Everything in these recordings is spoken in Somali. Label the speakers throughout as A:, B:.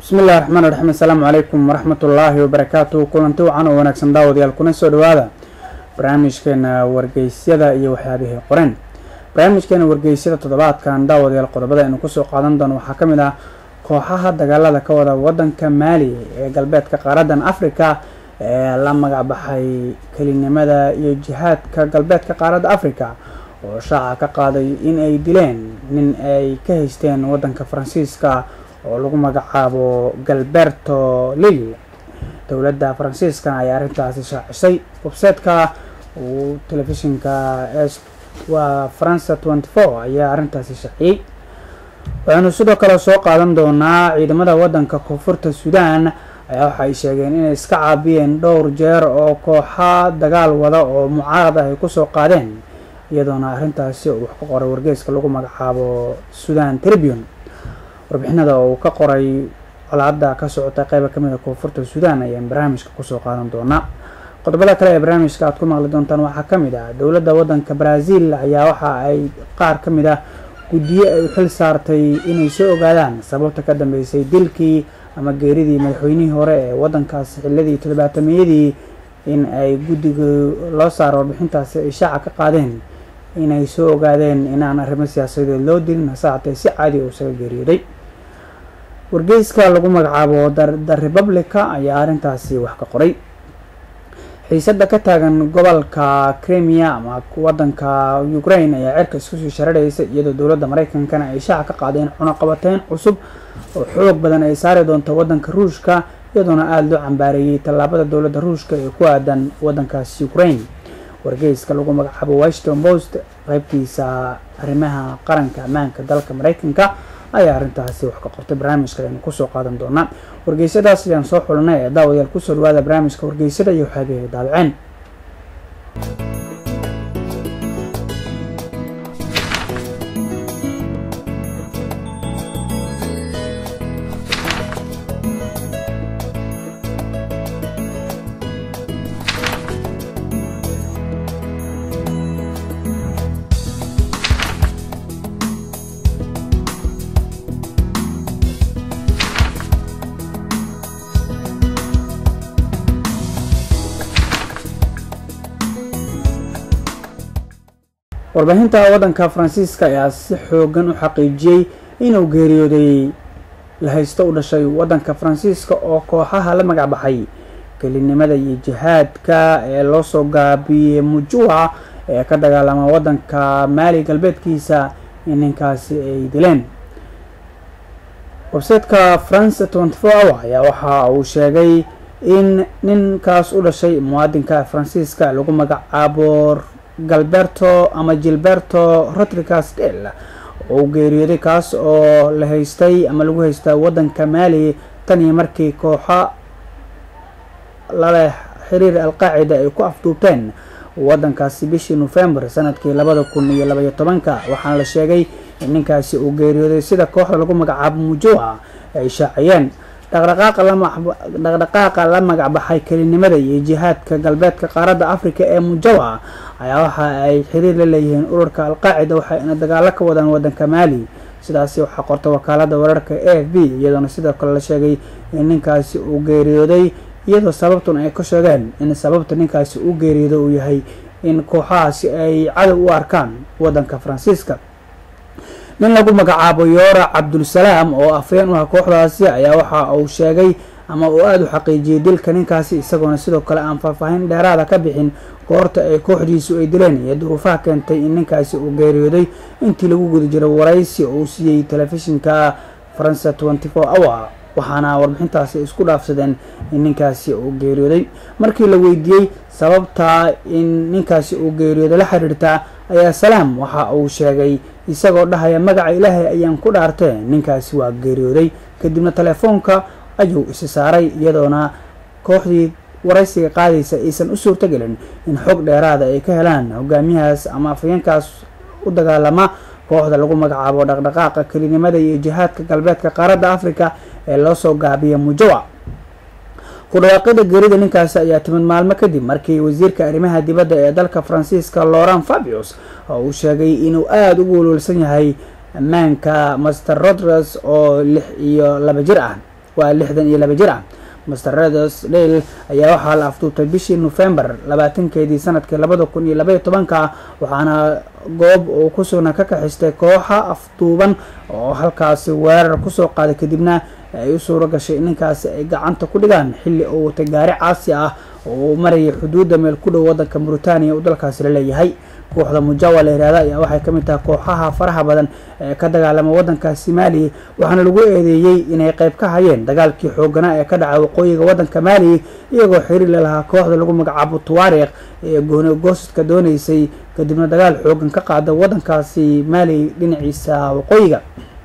A: bismi illahi raxmaan raxiim assalaamu calaykum waraxmat ullaahi wabarakaatu kulanti wacan oo wanaagsan daawadayaal kuna soo dhawaada barnaamijkeena wargeysyada iyo waxyaabihii qoreen barnaamijkeena wargeysyada toddobaadkan daawadayaal qodobada aynu kusoo qaadan doono waxaa ka mid ah kooxaha dagaalada ka wada wadanka maali ee galbeedka qaaradan africa ee la magacbaxay kelinimada iyo jihaadka galbeedka qaaradda africa oo shaaca ka qaaday in ay dileen nin ay ka haysteen wadanka faransiiska oo lagu magacaabo galberto lil dowladda faransiiskana ayaa arrintaasi shaacisay websiteka uu telefishinka waa faransa tenty four ayaa arrintaasi shaaciyey waxaynu sidoo kale soo qaadan doonaa ciidamada wadanka koonfurta sudan ayaa waxa ay sheegeen inay iska caabiyeen dhowr jeer oo kooxa dagaal wada oo mucaarad ah ay kusoo qaadeen iyadoona arrintaasi uu wax ka qoray wargeyska lagu magacaabo sudan tribune warbixinada uu ka qoray colaada ka socota qeyba kamid a koonfurta sudan ayaan barnaamijka kusoo qaadan doonaa qodobada kale ee barnaamijka aad ku maqli doontaan waxaa kamid ah dowladda wadanka brazil ayaa waxa ay qaar ka mid ah guddiyo ay u xil saartay inay soo ogaadaan sababta ka dambeysay dilkii ama geeridii madaxweynihii hore ee wadankaasi xilladii toddobaatameyadii in ay guddiga loo saaro warbixintaasi ay shaaca ka qaadeen inay soo ogaadeen inaan arrimo siyaasadeed loo dilin hase haatee si caadi uu isaga geeriyooday wargeyska lagu magacaabo the republica ayaa arrintaasi wax ka qoray xiisada ka taagan gobolka cremia ama wadanka ukraine ayaa cerka isku sii sharadhaysa iyadoo dowladda mareykankana ay shaaca ka qaadeen cunaqabateyn cusub oo xoog badan ay saari doonto wadanka ruushka iyadoona aada loo cambaareeyey tallaabada dowladda ruushka ee ku aadan wadankaasi ukraine wargeyska lagu magacaabo washington post qeybtiisa arrimaha qaranka ammaanka dalka mareykanka ayaa arrintaasi wax ka qortay barnaamijka aynu kusoo qaadan doonaa wargeysyadaas ayaan soo xulinay ee daawadayaal kusoo dhawaada barnaamijka wargeysada iyo waxaabihi daabiceen warbaahinta wadanka faransiiska ayaa si xoogan u xaqiijiyey inuu geeriyooday la haysto u dhashay wadanka faransiiska oo kooxaha la magacbaxay kelinimada iyo jihaadka ee loosoo gaabiyey mujua ee ka dagaalama wadanka maali galbeedkiisa in ninkaasi ay dileen websiteka france tenty four hour ayaa waxa uu sheegay in ninkaas u dhashay muwaadinka faransiiska lagu magacaabo galberto ama gilberto rodriguez del oo geeriyooday kaas oo la haystay ama lagu haystaa wadanka maali tan iyo markii kooxo laleh xiriir alqaacida ay ku afduubteen wadankaasi bishii november sanadkii labada kun iyo labaiyo tobanka waxaana la sheegay in ninkaasi uu geeriyooday sida kooxda lagu magacaabo mujoa ay shaaciyeen dhaqdhaqaaqa la magacbaxay kelinimada iyo jihaadka galbeedka qaaradda africa ee mujawa ayaa waxa ay xiriir la leeyihiin ururka alqaacida waxayna dagaalo ka wadaan wadanka maali sidaasi waxaa qorta wakaalada wararka a f b iyadoona sidoo kale la sheegay in ninkaasi uu geeriyooday iyadoo sababtun ay ka sheegeen in sababta ninkaasi uu geeriyoodo uu yahay in kooxahaasi ay cadow u arkaan wadanka faransiiska nin lagu magacaabo yoora cabdulsalaam oo afhayeen u ah kooxdaasi ayaa waxa uu sheegay ama uu aada u xaqiijiyey dilka ninkaasi isagoona sidoo kale aan faahfaahin dheeraada ka bixin goorta ay kooxdiisu ay dileen iyo duruufaha keentay in ninkaasi uu geeriyooday intii lagu guda jiray waraysi uu siiyey telefishinka faransa tenty four hour waxaana warbixintaasi isku dhaafsadeen in ninkaasi uu geeriyooday markii la weydiiyey sababta in ninkaasi uu geeriyooday la xiriirta ayaa salaam waxa uu sheegay isagoo dhahaya magaca ilaahay ayaan ku dhaartee ninkaasi waa geeriyooday kadibna telefoonka ayuu isi saaray iyadoona kooxdii waraysiga qaadaysa aysan u suurtagelin in xog dheeraada ay ka helaan hogaamiyahaas ama afhayeenkaas u dagaalama kooxda lagu magacaabo dhaqdhaqaaqa kelinimada iyo jihaadka galbeedka qaaradda africa ee loosoo gaabiya mujawa ku dhawaaqida geerida ninkaasi ayaa timid maalmo kadib markii wasiirka arrimaha dibadda ee dalka faransiiska laurent fabius oo uu sheegay inuu aada ugu walwalsan yahay ammaanka master rodres oo lix iyo laba jir ah waa lixdan iyo laba jir ah master redosdale ayaa waxaa la afduubtay bishii nofembar labaatankeedii sanadkii labada kun iyo labaiyo tobanka waxaana goob uu ku sugna ka kaxistay kooxa afduuban oo halkaasi weerar kusoo qaaday kadibna ay u suuro gashay in ninkaasi ay gacanta ku dhigaan xilli uu watay gaari caasi ah oo uu marayay xuduudda meel ku dhow waddanka mauritaniya uu dalkaasi la leeyahay kooxda mujawa la yihahda ayaa waxay ka mid tahay kooxaha faraha badan ee ka dagaalama waddankaasi maali waxaana lagu eedeeyey inay qayb ka hayeen dagaalkii xooganaa ee ka dhacay waqooyiga waddanka maali iyagoo xiriir la lahaa kooxda lagu magacaabo tuwaariikh ee gooni goosadka dooneysay kadibna dagaal xoogan ka qaada waddankaasi maali dhinaciisa waqooyiga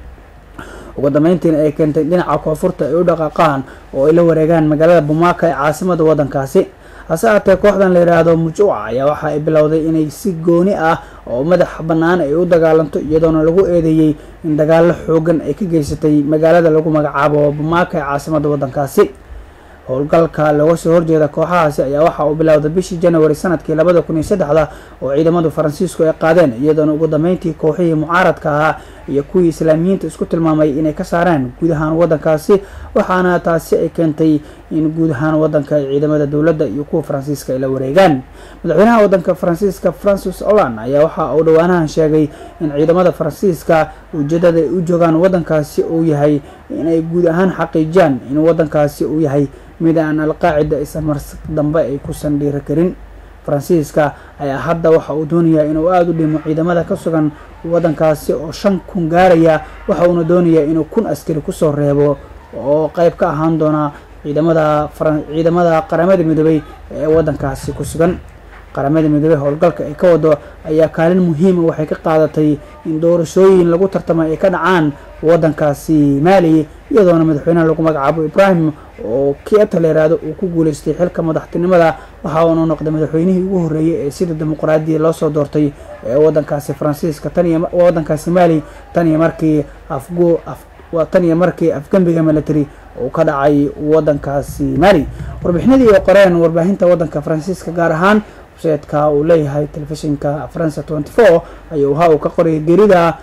A: ugu dambeyntiina ay keentay dhinaca koonfurta ay u dhaqaaqaan oo ay la wareegaan magaalada bumaaka ee caasimada waddankaasi hase aatee kooxdan la yidhaahdo mujuuca ayaa waxa ay bilowday inay si gooni ah oo madax bannaan ay u dagaalanto iyadoona lagu eedeeyey in dagaallo xoogan ay ka geysatay magaalada lagu magacaabo bumaaka ee caasimada waddankaasi howlgalka looga soo horjeeda kooxahaasi ayaa waxa uu bilowday bishii january sanadkii labada kun iyo saddexda oo ciidamadu faransiisku ay qaadeen iyadoona ugu dambeyntii kooxihii mucaaradka ahaa iyo kuwii islaamiyiinta isku tilmaamay inay ka saaraan guud ahaan waddankaasi waxaana taasi ay keentay in guud ahaan waddanka ay ciidamada dowladda iyo kuwa faransiiska ay la wareegaan madaxweynaha waddanka faransiiska francis olan ayaa waxa uu dhowaanahan sheegay in ciidamada faransiiska ujeedada ay u joogaan waddankaasi uu yahay inay guud ahaan xaqiijiyaan in waddankaasi uu yahay mid aan alqaacida aysan mar dambe ay kusan dhiiri karin faransiiska ayaa hadda waxa uu doonayaa inuu aada u dhimo ciidamada ka sugan waddankaasi oo shan kun gaaraya waxa uuna doonayaa inuu kun askari kusoo reebo oo qeyb ka ahaan doona ciidamada ciidamada qaramada midoobay ee waddankaasi ku sugan qaramada midoobey howlgalka ay ka wado ayaa kaalin muhiima waxay ka qaadatay in doorashooyin lagu tartamay ay ka dhacaan waddankaasi maali iyadoona madaxweynaha lagu magacaabo ibrahim oo kieta la yihahdo uu ku guuleystay xilka madaxtinimada waxa uuna noqday madaxweynihii ugu horreeyey ee sida dimuqraadiya loosoo doortay ee waddankaasi faransiiska tan iyo waddankaasi maali tan iyo markii afgu tan iyo markii afgembiga military uu ka dhacay waddankaasi maali warbixinadii ay qoreen warbaahinta waddanka faransiiska gaar ahaan websaytka uu leeyahay telefishinka faransa tenty four ayuu waxa uu ka qorayay gerida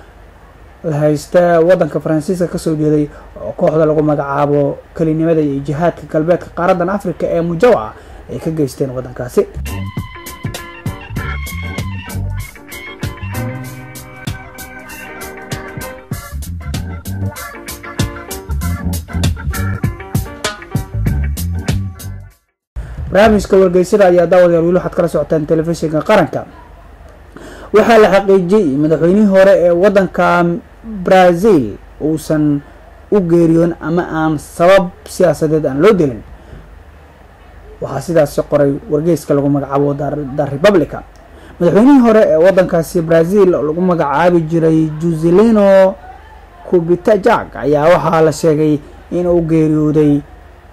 A: haysta waddanka faransiiska kasoo jeeday oo kooxda lagu magacaabo kelinimada iyo jihaadka galbeedka qaaradan africa ee mujawa ay ka geysteen waddankaasi barnaamijka wargeysada ayaa daawadayaal weli waxaad kala socotaan telefishinka qaranka waxaa la xaqiijiyey madaxweynihii hore ee waddanka brazil uusan u geeriyoon ama aan sabab siyaasadeed aan loo dilin waxaa sidaasi qoray wargeyska lagu magacaabo the republica madaxweynihii hore ee waddankaasi brazil oo lagu magacaabi jiray juzelino kubitajak ayaa waxaa la sheegay in uu geeriyooday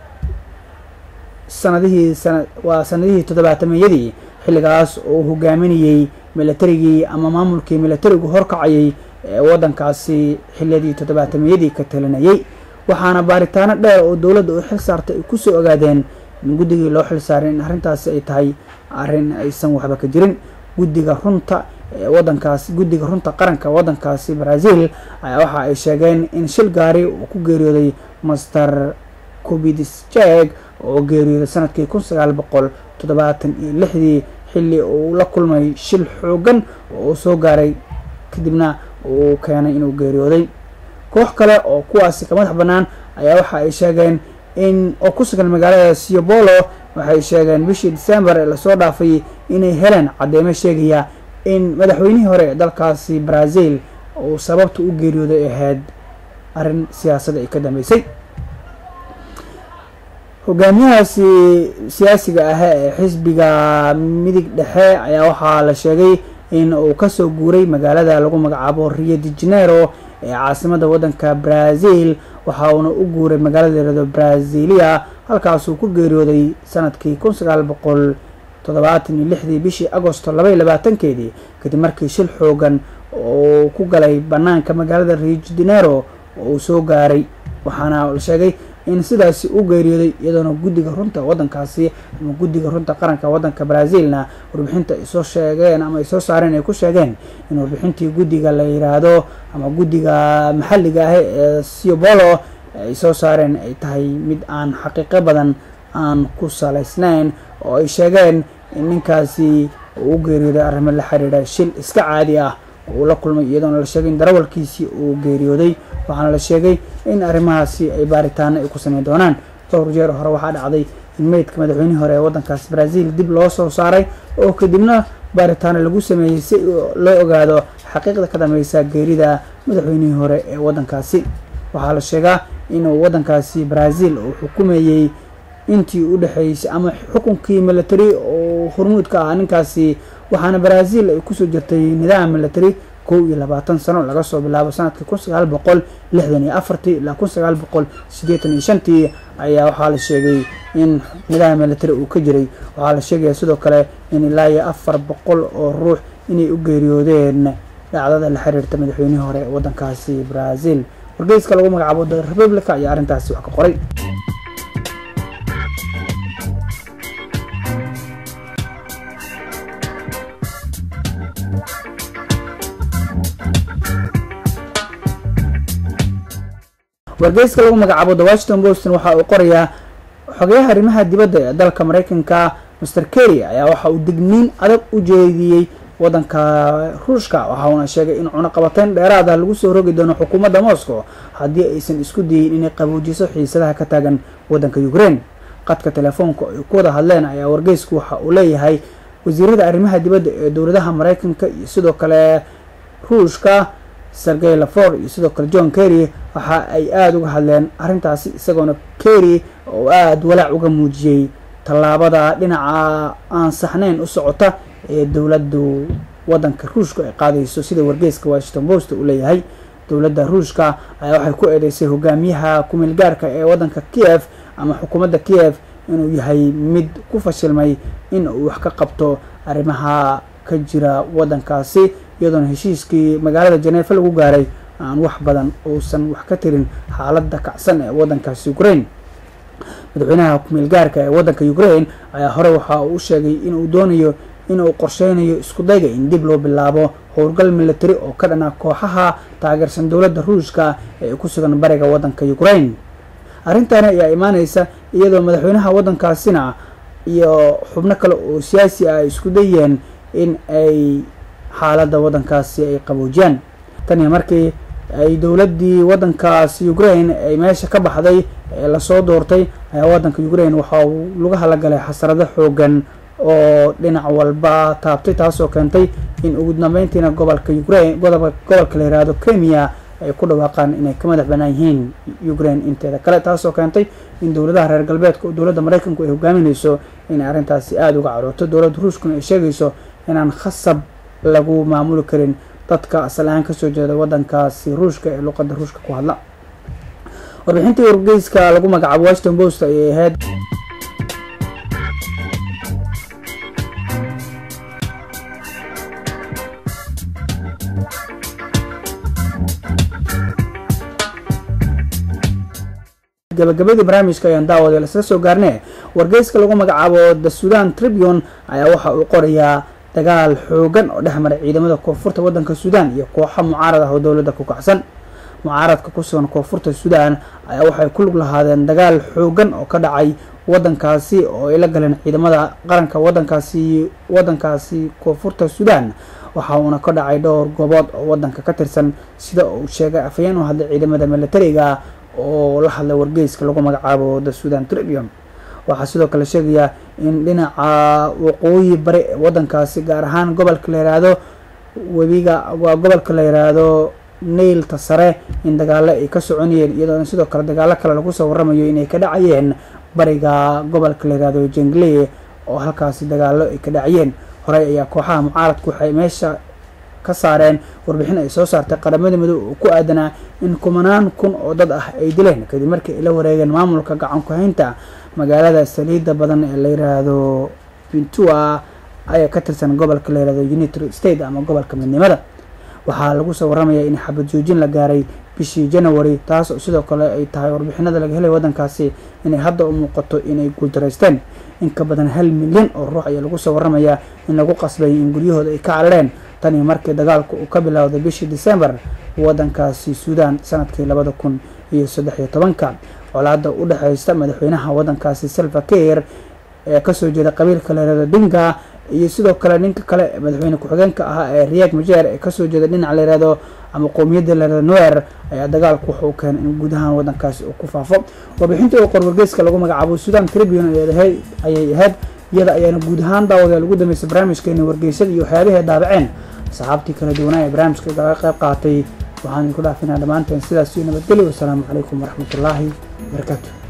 A: sanadihii sana waa sanadihii toddobaatameyadii xilligaas oo hogaaminayey milatarigii ama maamulkii milatarigu horkacayay ee waddankaasi xiliyadii toddobaatameyadii ka talinayay waxaana baaritaano dheer oo dowladda u xil saartay ay kusoo ogaadeen in guddigii loo xil saaray in arrintaasi ay tahay arrin aysan waxba ka jirin guddiga runta ee waddankaasi guddiga runta qaranka waddankaasi brazil ayaa waxa ay sheegeen in shil gaari uu ku geeriyooday master kubidisjeg oo geeriyooday sanadkii kun sagaal boqol toddobaatan iyo lixdii xilli uu la kulmay shil xoogan oo uu soo gaaray kadibna uu keenay inuu geeriyooday koox kale oo kuwaasi ka madax bannaan ayaa waxa ay sheegeen in oo ku sugan magaalada siobolo waxay sheegeen bishii december ee lasoo dhaafay inay heleen cadeymo sheegaya in madaxweynihii hore ee dalkaasi brazil uu sababta u geeriyooday ahayd arrin siyaasadda ay ka dambeysay hogaamiyahaasi siyaasiga ah ee xisbiga midig dhexe ayaa waxaa la sheegay in uu kasoo guuray magaalada lagu magacaabo rio de janeiro ee caasimada waddanka brazil waxa uuna u guuray magaalada layirahdo brazilia halkaasuu ku geeriyooday sanadkii kun sagaal boqol toddobaatan iyo lixdii bishii agosto laba iyo labaatankeedii kadib markii shil xoogan oo ku galay banaanka magaalada rio de janeiro oo uu soo gaaray waxaana la sheegay in sidaasi u geeriyooday iyadoona guddiga runta waddankaasi ama guddiga runta qaranka waddanka brazilna warbixinta ay soo sheegeen ama ay soo saareen ay ku sheegeen in warbixintii guddiga la yiraahdo ama guddiga maxalliga ah ee siobolo ay soo saareen ay tahay mid aan xaqiiqo badan aan ku salaysnayn oo ay sheegeen in ninkaasi uu u geeriyooday arrimo la xiriira shil iska caadi ah uu la kulmay iyadoona la sheegay in darawalkiisii uu geeriyooday waxaana la sheegay in arrimahaasi ay baaritaano ay ku sameyn doonaan dhowr jeer hore waxaa dhacday in meydka madaxweynihii hore ee waddankaas brazil dib loo soo saaray oo kadibna baaritaano lagu sameeyey si loo ogaado xaqiiqda ka dambeysa geerida madaxweynihii hore ee waddankaasi waxaa la sheegaa inuu waddankaasi brazil uu xukumayey intii u dhexeysay ama xukunkii military oo hormuudka ah ninkaasi waxaana brazil ay kusoo jirtay nidaam military kow iyo labaatan sano laga soo bilaabo sanadkii kun sagaal boqol lixdan iyo afartii ilaa kun sagaal boqol siddeetan iyo shantii ayaa waxaa la sheegay in nidaam military uu ka jiray waxaa la sheegaya sidoo kale in ilaa iyo afar boqol oo ruux inay u geeriyoodeen dhacdada la xiriirta madaxweynihii hore ee waddankaasi brazil wargeyska lagu magacaabo the republica ayaa arrintaasi wax ka qoray wargeyska lagu magacaabo the washington boston waxa uu qorayaa xogeyaha arrimaha dibadda ee dalka mareykanka master kerry ayaa waxa uu digniin adag u jeediyey waddanka ruushka waxa uuna sheegay in cunaqabateyn dheeraada lagu soo rogi doono xukuumadda moscow haddii aysan isku dayin inay qabuujiso xiisadaha ka taagan waddanka ukraine qadka telefoonka ay ku wada hadleen ayaa wargeysku waxa uu leeyahay wasiirada arrimaha dibadda ee dowladaha mareykanka iyo sidoo kale ruushka sergey lafor iyo sidoo kale john kerry waxa ay aada uga hadleen arrintaasi isagoona kerry oo aada walaac uga muujiyey tallaabada dhinaca aan saxnayn u socota ee dowladdu waddanka ruushka ay qaadayso sida wargeyska washington post uu leeyahay dowladda ruushka ayaa waxay ku eedeysay hogaamiyaha kumeelgaarka ee waddanka kiev ama xukuumadda kiev inuu yahay mid ku fashilmay in uu wax ka qabto arrimaha ka jira waddankaasi iyadoona heshiiskii magaalada janeefa lagu gaaray aan wax badan uusan wax ka tirin xaaladda kacsan ee waddankaasi ukraine madaxweynaha kumeelgaarka ee waddanka ukraine ayaa hore waxa uu u sheegay inuu doonayo inuu qorsheynayo isku dayga in dib loo bilaabo howlgal military oo ka dhana kooxaha taageersan dowladda ruushka ee ku sugan bariga waddanka ukraine arrintani ayaa imaaneysa iyadoo madaxweynaha waddankaasina iyo xubno kale oo siyaasi ah ay isku dayeen in ay xaaladda waddankaasi ay qaboojiyaan taniyo markii ay dowladdii waddankaasi ukraine ay meesha ka baxday ee lasoo doortay ayaa waddanka ukraine waxa uu laga halagalay xasarado xoogan oo dhinac walba taabtay taasoo keentay in ugu dambeyntiina gobolka ukraine gobolka la yihahdo kenya ay ku dhawaaqaan inay ka madax banaan yihiin ukraine inteeda kale taasoo keentay in dowladaha reer galbeedka oo dowladda mareykanku ay hogaaminayso inay arrintaasi aada uga carooto dowladda ruushkuna ay sheegayso inaan khasab lagu maamuli karin dadka asal ahaan kasoo jeeda waddankaasi ruushka ee luqadda ruushka ku hadla warbixintii wargeyska lagu magacaabo washington post ayay ahayd gabagabadii barnaamijka ayaan daawadeel isla soo gaarne wargeyska lagu magacaabo the sudan tribune ayaa waxa uu qorayaa dagaal xoogan oo dhex maray ciidamada koonfurta waddanka sudan iyo kooxo mucaarad ah oo dowladda ku kacsan mucaaradka ku sugan koonfurta sudan ayaa waxay ku lug lahaadeen dagaal xoogan oo ka dhacay waddankaasi oo ay la galeen ciidamada qaranka waddankaasi waddankaasi koonfurta sudan waxa uuna ka dhacay dhowr goobood oo waddanka ka tirsan sida uu sheegay afhayeen u hadlay ciidamada militariga oo la hadlay wargeyska lagu magacaabo the sudan tribune waxaa sidoo kale sheegaya in dhinaca waqooyi bari ee waddankaasi gaar ahaan gobolka la yiraahdo webiga waa gobolka la yiraahdo nailta sare in dagaalo ay ka soconayeen iyadoona sidoo kale dagaalo kale lagu soo waramayo inay ka dhacayeen bariga gobolka la yirahdo jengle oo halkaasi dagaalo ay ka dhacayeen horey ayaa kooxaha mucaaradku waxay meesha ka saareen warbixin ay soo saartay qaramada midoob oo ku aadanaa in kumanaan kun oo dad ah ay dileen kadib markii ay la wareegeen maamulka gacan ku-haynta magaalada saliidda badan ee la yiraahdo pintua ayaa ka tirsan gobolka la yirahdo unitary state ama gobolka midnimada waxaa lagu soo waramayaa in xabad joojin la gaaray bishii january taas oo sidoo kale ay tahay warbixinada laga helay waddankaasi inay hadda u muuqato inay guuldareysteen in ka badan hal milyan oo ruux ayaa lagu soo waramayaa in lagu qasbay in guryahooda ay ka carareen tanii markii dagaalku uu ka bilowday bishii december waddankaasi suudan sanadkii labada kun iyo saddex iyo tobanka colaada u dhexeysta madaxweynaha wadankaasi salva kiir ee kasoo jeeda qabiilka leerada dinga iyo sidoo kale ninka kale madaxweyne ku-xigeenka ahaa ee riyaag majeer ee kasoo jeeda dhinac layirahdo ama qowmiyadda layirahdo nuer ayaa dagaalku wuxuu keenay in guud ahaan wadankaasi uu ku faafo warbixinta oo qorwargeyska lagu magacaabo sudan tribune ayay ahayd iyada ayaana guud ahaan daawadayaal ugu dambeysay barnaamijkeena wargeysada iyo waxyaabahay daabaceen saxaabtii kala duwanaa ee barnaamijka kaga qayb qaatay waxaan idinku dhaafinaa dhammaanteen sidaas iyo nabadgelyo wasalaamu calaykum waraxmatullaahi wabarakaatu